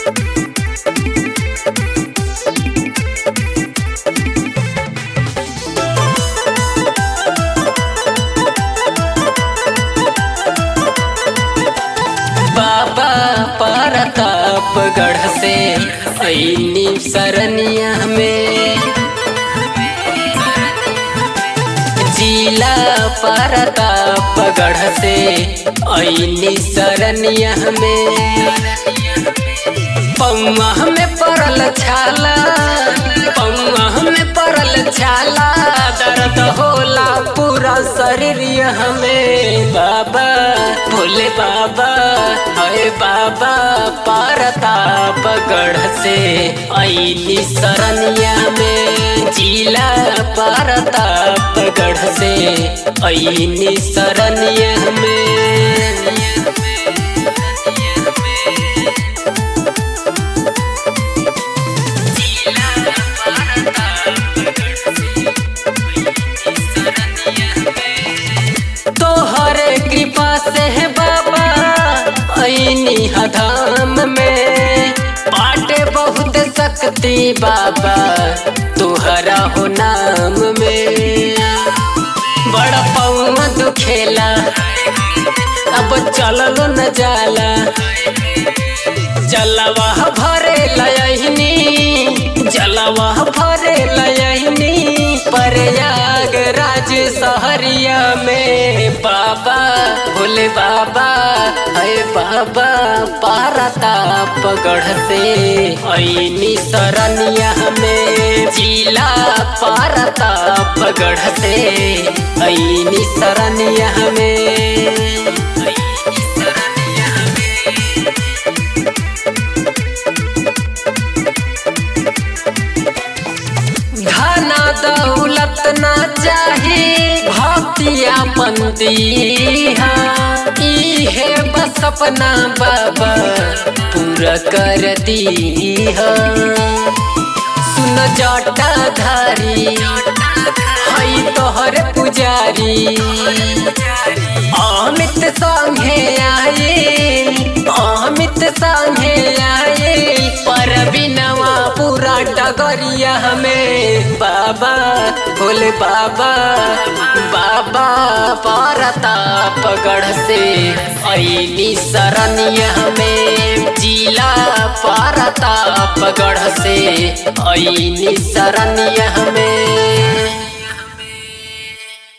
बाबा परतापगढ़ से ऐनी सरनिया में जिला परतापगढ़ से ऐनी सरनिया में पौआ में पड़ल छाला पौआ में पड़ल छाला दर्द होला पूरा शरीर हमें बाबा भोले बाबा अरे बाबा परतापगढ़ से ऐनी सरनिया में जिला परतापगढ़ से ऐनी सरनिया में तोहरे कृपा से है बाबा ऐनी हधाम में बाटे बहुत शक्ति बाबा तुहरा हो नाम में बड़ा पौआ दुखेला अब चललो न जाला जलवा भरे लयनी जलवा भरे लयनी प्रयाग राज सहरिया में बाबा भोले बाबा है बाबा पारतापगढ़ से ऐनी सरनिया में जिला पारतापगढ़ से ऐनी सरनिया में धना दौलत ना चाही भक्तिया पंदी इहे बस अपना बाबा पूरा कर दी सुन जटा धारी हई तोहर पुजारी अमित संगे आए अमित संगे आए पर बिनवा पूरा डगरिया हमें बाबा भोले बाबा बाबा परतापगढ़ से ऐनी सरनिया में जिला परतापगढ़ से ऐनी सरनिया में